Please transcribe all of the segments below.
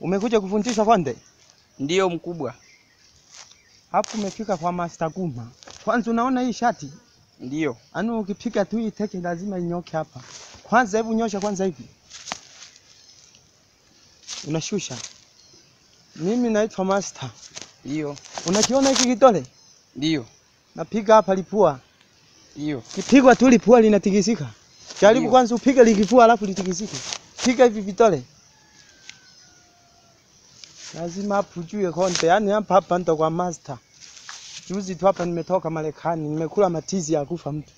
Umekuja kufundishwa konde? Ndiyo mkubwa. Hapo umefika kwa Master Guma. Kwanza unaona hii shati? Ndiyo. Anu ukipiga tu hii teke lazima inyoke hapa. Kwanza hebu nyosha kwanza hivi. Unashusha. Mimi naitwa Master. Ndiyo. Unakiona hiki kidole? Ndiyo. Napiga hapa lipua. Ndiyo. Kipigwa tu lipua linatikisika. Jaribu Ndiyo. kwanza upige likifua alafu litikisike. Piga hivi vitole. Lazima hapo ujue konde. Yaani hapa hapa ndo kwa Master. Juzi tu hapa nimetoka Marekani, nimekula matizi ya kufa mtu.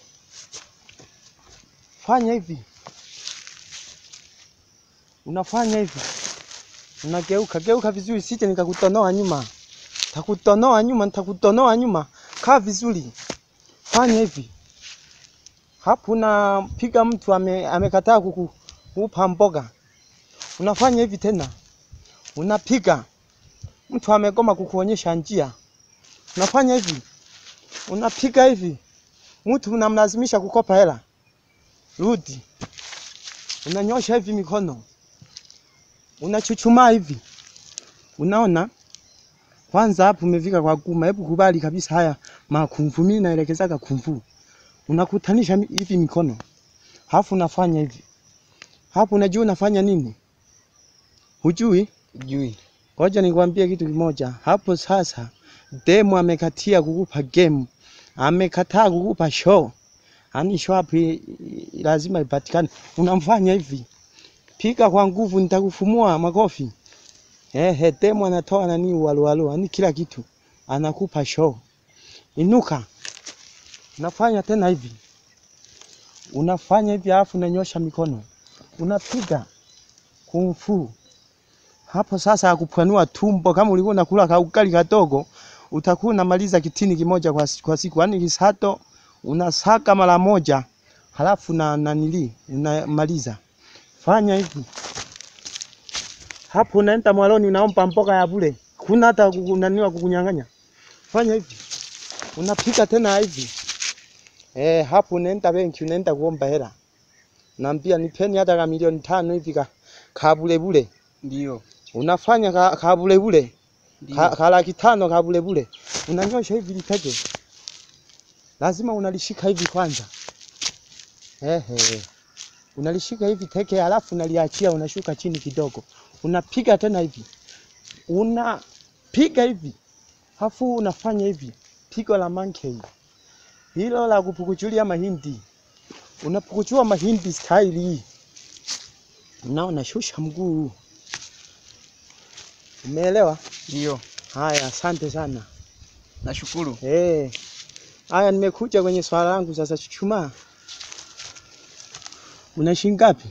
Fanya hivi. Unafanya hivi. Unageuka, geuka vizuri sije nikakutonoa nyuma. Takutonoa nyuma, nitakutonoa nyuma. Kaa vizuri. Fanya hivi. Hapo unapiga mtu ame, amekataa kukupa mboga. Unafanya hivi tena. Unapiga mtu amegoma kukuonyesha njia. Unafanya hivi. Unapiga hivi. Mtu unamlazimisha kukopa hela. Rudi. Unanyosha hivi mikono. Unachuchumaa hivi. Unaona? Kwanza hapo umefika kwa Guma. Hebu kubali kabisa haya makumfu. Mimi naelekezaga kumfu. Unakutanisha mi- hivi mikono. Halafu unafanya hivi. Hapo unajua unafanya nini? Hujui? Jui. Ngoja nikwambie kitu kimoja. Hapo sasa demu amekatia kukupa game. Amekataa kukupa show. Ani show hapo i- i- lazima ipatikane. Unamfanya hivi. Piga kwa nguvu nitakufumua makofi. Ehe, demu anatoa nani waluwalu, ani kila kitu. Anakupa show. Inuka. Unafanya tena hivi. Unafanya hivi alafu unanyosha mikono. Unapiga kung fu. Hapo sasa akupanua tumbo kama ulikuwa unakula kaugali kadogo, utakuwa unamaliza kitini kimoja kwa, si- kwa siku. Yaani kisato unasaka mara moja, halafu na nanili unamaliza. Fanya hivi. Hapo unaenda mwaloni unaomba mboga ya bure. Kuna hata kunaniwa kukunyang'anya. Fanya hivi. Unapika tena hivi. Eh, hapo unaenda benki unaenda kuomba hela. Naambia nipeni hata ka milioni tano hivi ka, ka bure bure. Ndiyo. Unafanya ka, ka bure bure. Ka, Ndiyo. ka laki tano ka bure bure. Unanyosha hivi litege. Lazima unalishika hivi kwanza. Ehe. Unalishika hivi teke halafu unaliachia unashuka chini kidogo. Unapiga tena hivi. Unapiga hivi. Hafu unafanya hivi. Pigo la monkey. Hilo la kupukuchulia mahindi. Unapukuchua mahindi style hii. Unaona shusha mguu. Umeelewa? Ndiyo. Haya, asante sana. Nashukuru. Eh. Haya nimekuja kwenye swala langu sasa chuchumaa. Una shilingi ngapi?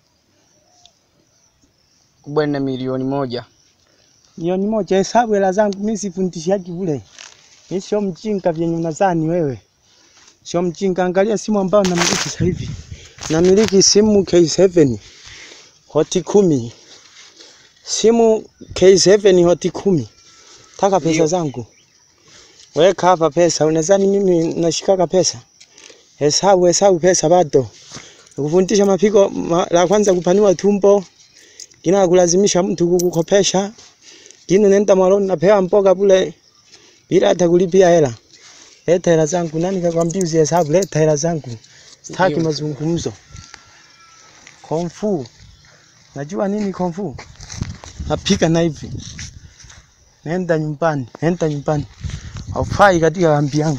Kubwa na milioni moja. Milioni moja. Hesabu hela zangu mimi sifundishaji bure. Mimi sio mjinga vyenye unadhani wewe. Sio mjinga. Angalia simu ambayo namiliki sasa hivi. Namiliki simu K7 hoti kumi. Simu K7 hoti kumi. Taka pesa Ndio. zangu. Weka hapa pesa. Unadhani mimi nashikaka pesa? Hesabu hesabu pesa bado. Kufundisha mapigo ma, la kwanza kupanua tumbo. Kina kulazimisha mtu kukukopesha. Kino nenda mwaloni napewa mboga bure bila hata kulipia hela. Leta hela zangu. Nani kakwambia usihesabu? Leta hela zangu. Sitaki Ndio. mazungumzo. Kung fu. Najua nini kung fu? Napika na hivi. Nenda nyumbani, nenda nyumbani. Haufai katika kambi yangu.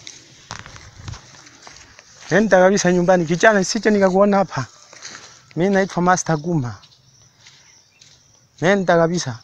Nenda kabisa nyumbani. Kijana, sije nikakuona hapa. Mimi naitwa Master Guma. Nenda kabisa.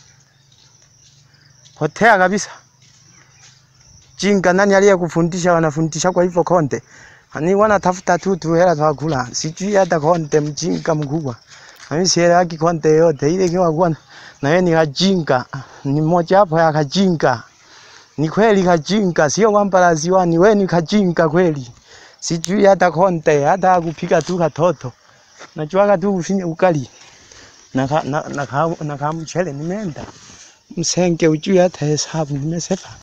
Potea kabisa. Jinga, nani aliyekufundisha wanafundisha kwa hivyo konde? Ani wanatafuta tu tu hela za kula. Sijui hata konde mjinga mkubwa. Mimi sielewaki konde yote. Ile kiwa kuwa na yeye ni kajinga. Ni moja hapo ya kajinga. Ni kweli kajinga, sio kwamba lazima ni wewe ni kajinga kweli. Sijui hata konde, hata kupiga tu katoto. Najuaga tu kufinya ukali. Na ka, na, na, ka, na ka mchele nimeenda. Msenge ujui hata hesabu nimesepa.